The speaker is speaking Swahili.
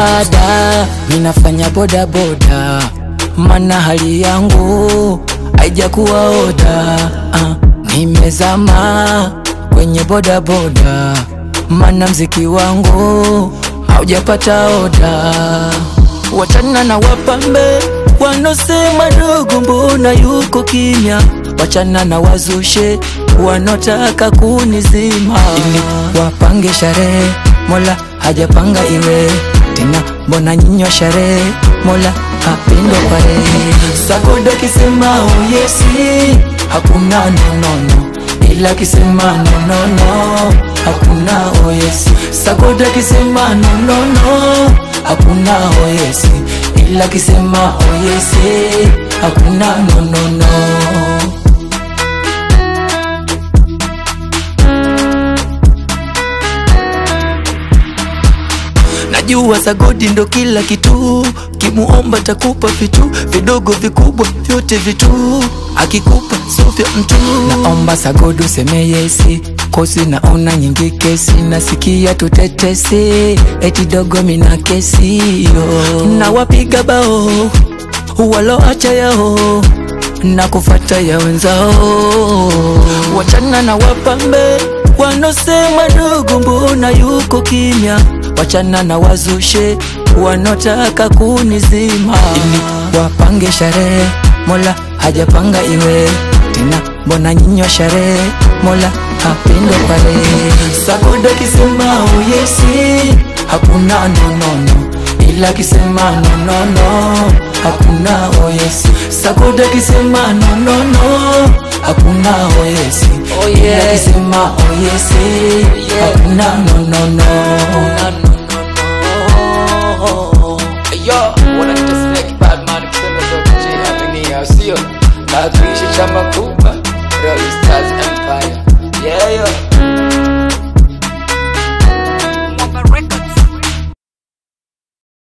dada, minafanya boda boda, mana hali yangu haijakuwa oda. Ah, nimezama kwenye boda boda, mana mziki wangu haujapata oda. Wachana na wapambe wanosema dogo, mbona yuko kimya? Wachana na wazushe wanotaka kunizima, ili wapange sherehe, Mola hajapanga iwe tena, mbona nyinyo sherehe, Mola hapindo pare. Sakoda kisema oh yesi, hakuna nonono, ila kisema nonono, hakuna oh yesi. Sakoda kisema nonono, hakuna oh yesi, ila kisema oh yesi, hakuna nonono. Najua sagodi ndo kila kitu, kimuomba takupa vitu vidogo vikubwa vyote vitu, akikupa sio vya mtu. Naomba sagodi useme yesi, kosi naona nyingi kesi, nasikia tutetesi, eti dogo mina kesi yo. na wapiga bao waloacha yao na kufata ya wenzao, wachana na wapambe wanosema dogo, mbona yuko kimya? Wachana na wazushe wanotaka kunizima, ili wapange sherehe, Mola hajapanga iwe tena, mbona nyinyo sherehe, Mola hapindo pale. Sakoda kisema oh yesi, hakuna nonono, ila kisema nonono, hakuna oh yesi. Sakoda kisema nonono, hakuna oh yesi, Oh, ila yeah. kisema oh yesi, Yeah. hakuna nonono. Yo, wanaita snake bad man kusema zote J happy new year sio? Na tuishi chama kubwa Royal Stars Empire. Yeah, yo.